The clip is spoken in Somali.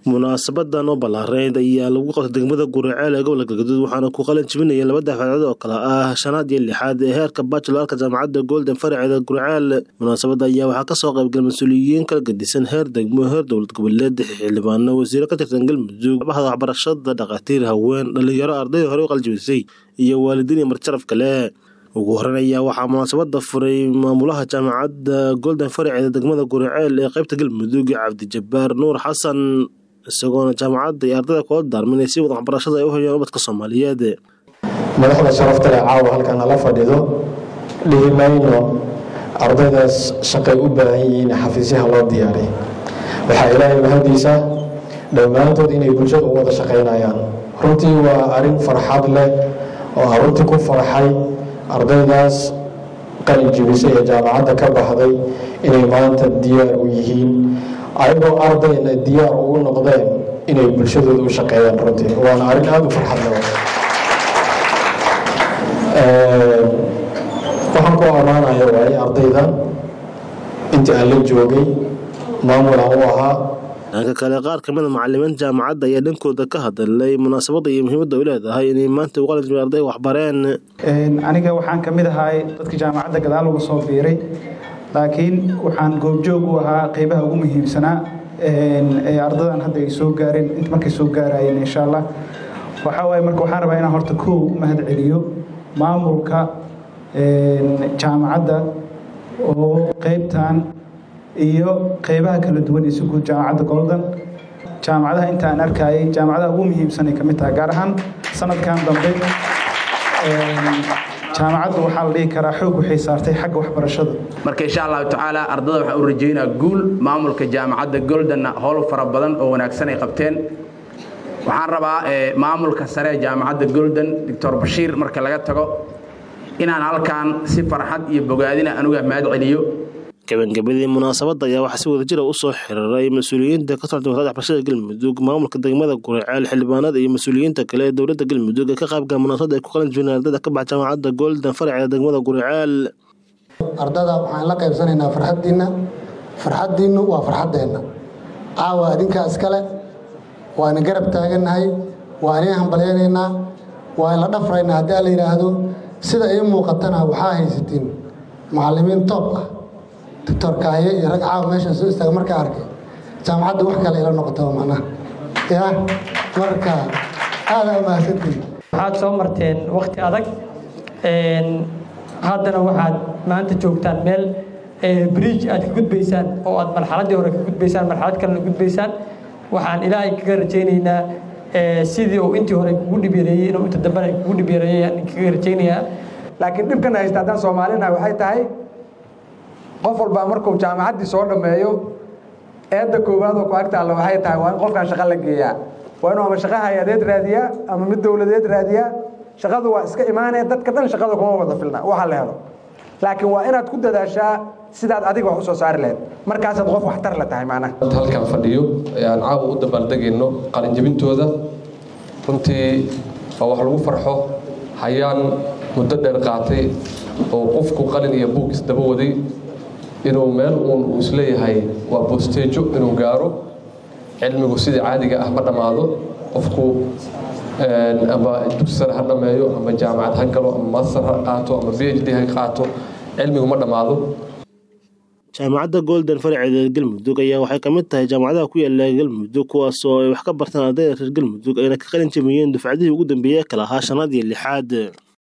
munaasabadan oo ballaareyd ayaa lagu qabtay degmada guriceel ee gobolka galgaduud waxaana ku qalin jibinaya laba dafcadood oo kale ah shanaad iyo lixaad ee heerka bacheloorka jaamacadda golden faraceeda guriceel munaasabada ayaa waxaa kasoo qaybgalay mas-uuliyiin kala gedisan heer degmo heer dowlad goboleed xildhibaano wasiiro ka tirsan galmudug bahda waxbarashada dhakhaatiir haween dhalinyaro ardayda hore u qaljibisay iyo waalidiin iyo marjaraf kale ugu horeyn ayaa waxaa munaasabada furay maamulaha jaamacadda golden faraceeda degmada guriceel ee qeybta galmudug cabdijabaar nuur xasan isagoona jaamacadda iyo ardayda kula daarmin si wada waxbarashada ay u hayaan ubadka soomaaliyeed madaxda sharafta leh caawa halkan nala fadhido dhihi mayno ardaydaas shaqay u baahan yihiin xafiisyaha loo diyaaray waxaa ilaahay mahadiisa dhammaantood inay bulshada u wada shaqaynayaan runtii waa arrin farxad leh oo aan runtii ku farxay ardaydaas qalin jibisay ee jaamacadda ka baxday inay maanta diyaar u yihiin ayagoo ardayna diyaar ugu noqdeen inay bulshadooda u shaqeeyaan runtii waana arrin aada u farxad leh waxaan ku ammaanaya waaye ardayda intii aan la joogay maamul aan u ahaa dhanka kale qaar kamid a macalimiinta jaamacadda ayaa dhankooda ka hadalay munaasabadda iyo muhiimadda u leedahay inay maanta u qalin jibin arday waxbareen aniga waxaan ka mid ahay dadka jaamacadda gadaal uga soo biiray laakiin waxaan goobjoog u ahaa qeybaha ugu muhiimsanaa ee ardadan hadda ay soo gaareen int markay soo gaarayeen insha allah waxaa waaye marka waxaan rabaa inaan horta kow mahad celiyo maamulka jaamacadda oo qeybtan iyo qeybaha kala duwan ee si guud jaamacadda golden jaamacadaha inta aan arkayay jaamacadaha ugu muhiimsan ay ka mid tahay gaar ahaan sanadkan dambe jaamacaddu waxaa la dhihi karaa xoog waxay saartay xagga waxbarashada marka insha allahu tacaala ardada waxaan u rajaynaa guul maamulka jaamacadda goldenna howl fara badan oo wanaagsan ay qabteen waxaan rabaa maamulka sare ee jaamacadda golden doctor bashiir marka laga tago inaan halkan si farxad iyo bogaadina anuga mahad celiyo gabagabadii munaasabadda ayaa waxaa si wada jira u soo xiriiray mas-uuliyiinta ka socda wasaaradda waxbarashada galmudug maamulka degmada guriceel xildhibaanada iyo mas-uuliyiinta kale ee dowladda galmudug ee ka qaybgala munaasabadda ay ku qalin jibineen ardayda ka baxa jaamacadda golden faraceeda degmada guriceel ardada waxaan la qaybsanaynaa farxaddiinna farxaddiinnu waa farxaddeenna caawa adinkaa iskale waana garab taagannahay waa inin hambalyaynaynaa waa la dhafraynaa haddii a la yidhaahdo sida ii muuqatana waxaa haysatiin macallimiin toob ah doctor kaaye iyo rag caawa meeshan soo istaaga markaa arkay jaamacadda wax kale ila noqotaba macnaha ya marka aada umahadsantiin waxaad soo marteen wakhti adag haddana waxaad maanta joogtaan meel bridge aad ka gudbaysaan oo aad marxaladdii hore ka gudbaysaan marxalad kalena gudbaysaan waxaan ilaahay kaga rajaynaynaa sidii uu intii hore kugu dhibyareeyey inuu inta dambena kugu dhibyareeyay aan kaga rajaynayaa laakiin dhibkan haysta haddaan soomaalinahay waxay tahay qof walbaa markuu jaamacaddii soo dhammeeyo eedda koowaad oo ku agta alla waxay tahay waa in qofkan shaqo la geeyaa waa inuu ama shaqo hay-adeed raadiyaa ama mid dowladeed raadiyaa shaqadu waa iska imaanee dadka dhan shaqada kuma wada filna waxa la helo laakiin waa inaad ku dadaashaa sidaad adiga wax u soo saari lahayd markaasaad qof waxtar la tahay macnaha halkan fadhiyo aan caawa u dabaaldegayno qalinjabintooda runtii waa wax lagu farxo hayaan muddo dheer qaatay oo qofku qalin iyo buug isdaba waday inuu meel uun uu isleeyahay waa boosteejo inuu gaaro cilmigu sidii caadiga ah ma dhammaado qofku ama dugsi sare ha dhammeeyo ama jaamacad ha galo ama master ha qaato ama b h d ha qaato cilmigu ma dhammaado jaamacadda golden faraceeda galmudug ayaa waxay ka mid tahay jaamacadaha ku yaala galmudug kuwaas oo ay wax ka bartaan ardayda reer galmudug ayna ka qalin jabiyeen dufcadihii ugu dambeeyey kala ahaa shanaad iyo lixaad